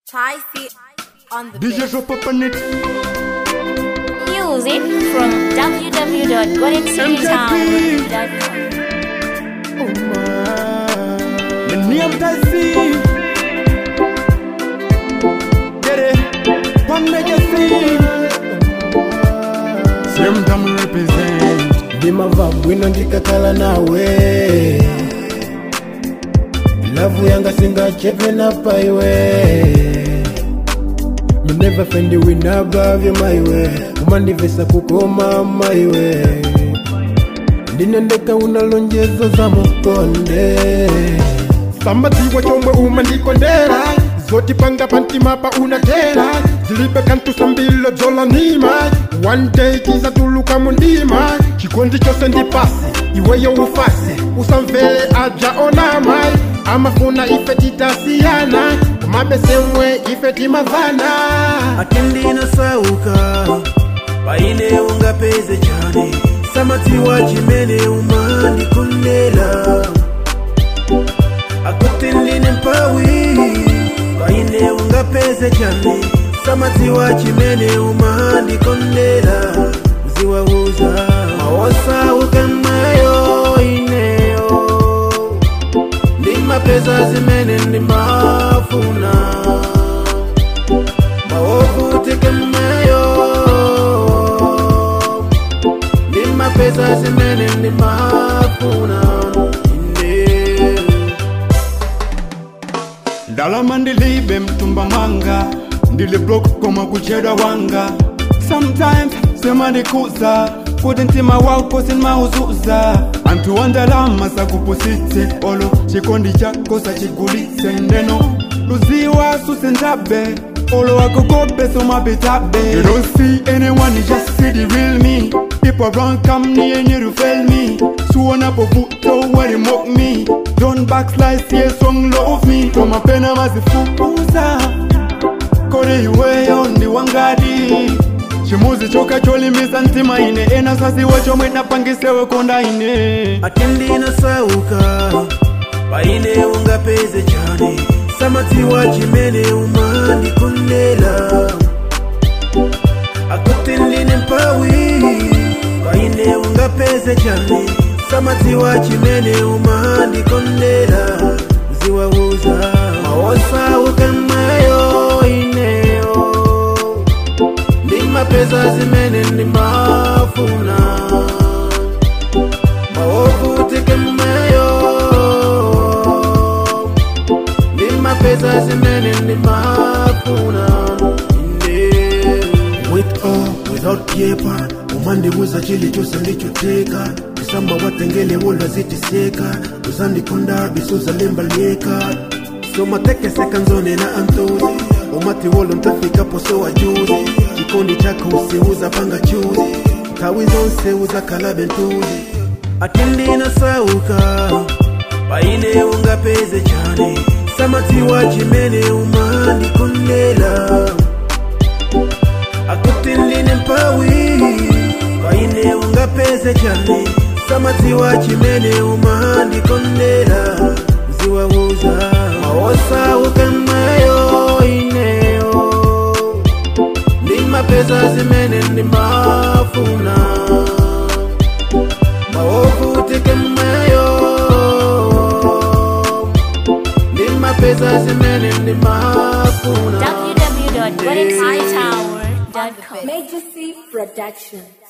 Chai feet on the DJ bed. drop up on it. Music from www.goldencitytown.com. The name Tassi. Get it? One legacy. Same time represent. ndimava bwino ndikakhala nawe lavu yanga singachepe napaiwe You never find a win above you my way umandivesa kukoma maiwe ndinendeka unalonjezo za mukonde sambadziwa chomwe umandikondera zotipanga pantima pa unatera zilibe kantu sambilo dzolanima one day chizatuluka mundima chikondi chose ndipasi iweyo ufase usamvere aja onama amafuna ife titasiyana kumabesemwe ife timavana atindinasauka paine ungapeze chane samatiwa chimene umandikondera akuti ndine mpawi paine ungapeze chane samatiwa chimene umandikondera uziwauza mawosauka mayo ineyo ndimapeza zimene ndimafuna maovutike mmeyo ndimapeza zimene ndimafuna ine ndalama ndilibe mtumba mwanga ndili block koma kuchedwa wanga sometimes sema ndikuza kuti mtima wako sinmauzuza anthu wa ndalama sakupusitse olo chikondi chako sachigulitse ndeno luziwa susenzabe olo wakokope somapitabe you don't see anyone you just see the real me people around come near you to fail me suonapo vuto when you mock me don't backslide see song love me koma pena mazifukuza kodi iweyo ndi wangadi chimuzi choka cholimisa mtima ine ena sasiwa chomwe napangisewe konda ine atindinasauka paine ungapeze chane samatiwa chimene umandikondera akuti ndine mpawi paine ungapeze chane samatiwa chimene umandikondera uziwauza mawosauka mayo ineyo ndimapeza zimene ndimafuna maovutike mmeyo ndimapeza zimene ndimafuna ine with or without paper umandibuza chilichonse ndichoteka kusamba watengele wola zitiseka uzandikonda bisuzalembaleka somatekeseka nzone na antozi umati wolo ntafikapo so wajuzi chikondi chako usiuza panga chuzi tawi zonse uzakhala bentuzi atindinasauka paine ungapeze chane samatiwa chimene umandikondera akuti ndine mpawi paine ungapeze chane samatiwa chimene umandikondera uziwauza mawosauka mayo ineyo ndimapeza zimene ndimafuna maovutike mmeyo ndimapeza zimene ndimafuna www.goldencitytower.com. Major C Production.